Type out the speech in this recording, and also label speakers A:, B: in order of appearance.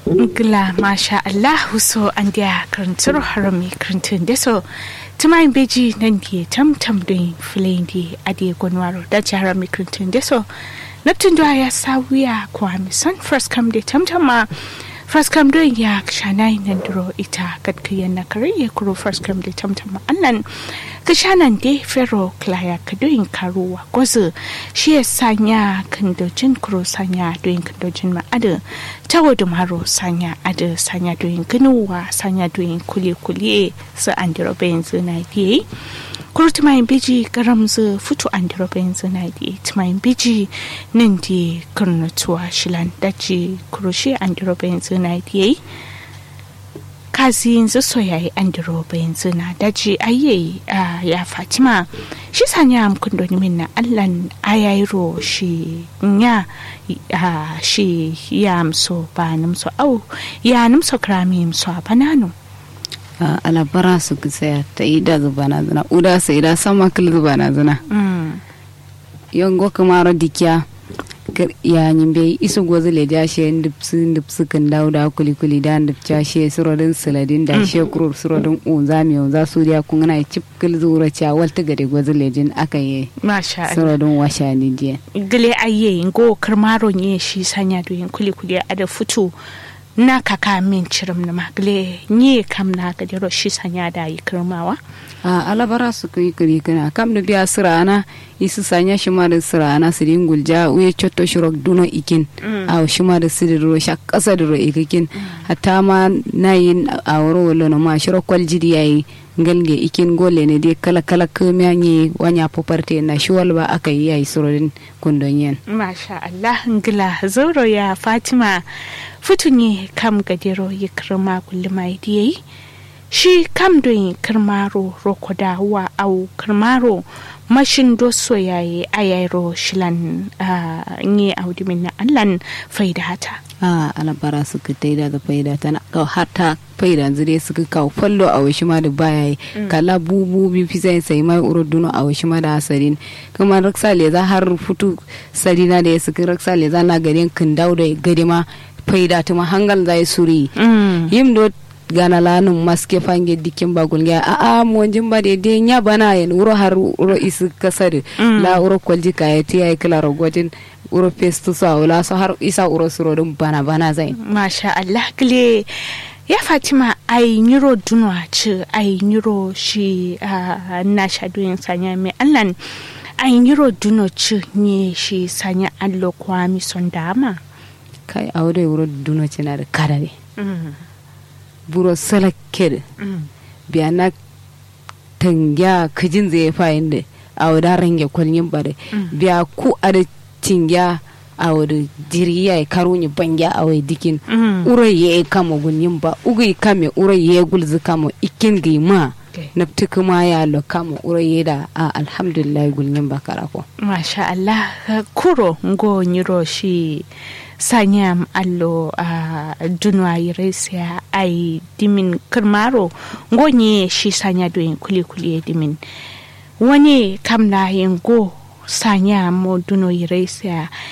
A: Gla masha Allah so an dia karantar harami karantun da so tumayin beji nan di tam tam din filin di adi gwanwaro da jihar mai karantun da so na tundwa ya sawiya kwa misan first come da tam tam ma first come don ya shanai nan duro ita kadkiyan na kare ya kuro first come da tam tam ma annan ka shanan de fero klaya ka doyin karuwa gwazu shi ya sanya kandojin kuro sanya doyin kandojin ma ada tawo da maro sanya ada sanya doyin ganuwa sanya doyin kule kule su an diro bayan zina diye kuro tumayin biji garam zu futu an diro bayan zina diye tumayin biji nan di karnatuwa shilan daji kuro shi an diro bayan zina diye kazi yanzu soyayi an diroba yanzu na daji aye ya fatima shi sanya amkun doni min na allan ayairo shi nya shi ya amso ba namso au ya namso krami amso a banano
B: alabara su tsaya ta yi da zuba na zina uda sai da sama kil zuba na zina yango kamaro dikiya ya nyimbe isu gozu le ja she ndipsu ndipsu kan dauda kuli kuli da ndipcha she surodin saladin da she kurur surodin unza mi unza suriya kun na chip kil zura cha walta gade gozu le jin aka ye
A: masha Allah
B: surodin washa ni je
A: gile aye ngo karmaro nye shi sanya do yin kuli kuli ada futu na kaka min cirim na magle nye kam na ga dero shi sanya da yi kirmawa
B: a alabara su kai kiri kana kam da biya sirana isu sanya shi ma da sirana su din gulja uye chotto shirok duno ikin a shi ma da sidi ro sha kasa da ro ikikin hatta ma na yin a wuro wala no ma shirok kwal jidi yayi ngalge ikin gole ne dai kala kala kamiya nye wanya poparte na shi walba aka yi yayi surodin kundonyen
A: masha Allah ngila zoro ya Fatima futunye kam gadero yi kirma kulluma yi shi kam don kirmaro rokoda wa au kirmaro mashin doso yayi ayayro shilan nye audimin na allan faida hata
B: a alabara suka taida da faida ta na kawo hata faida zire suka kawo fallo a washi ma da baya yi kala bubu bi fi sai sai mai uro duno a washi ma da asarin kuma raksa le za har futu sarina da ya suka raksa le za na garin kin da gari ma faida ta ma hangal zai suri yim do gana lanum maske fange dikin bagul ga a a mo jimba de de nya bana yen uro har uro isu kasar la uro kwalji ka ya tiya kala rogotin uro festu sa wala so har isa uro suro dum bana bana zai
A: masha Allah kile ya fatima ai nyiro dunwa ci ai nyiro shi na shadoyin sanya mai allan ai nyiro duno ci ne shi sanya allo kwa mi son dama
B: kai aure wuro duno ci na da kadare buro salakir biya na tangya kijin zai fayin da a wada range kwalyin bare biya ku a da tingya a wada jiri ya karo ni bangya a wai dikin urai ya kama gunyin ba ugai kame urai ya gulzi kama ikin gima na kuma ya lo kama urai ya da a alhamdulillah gunyin ba karako
A: masha Allah kuro ngo nyiro shi sanyam allo a uh, dunwa yiresia ai dimin kirmaro ngonye shi sanya doyin kuli kuli dimin wani kam na yin go sanya mo duno yiresia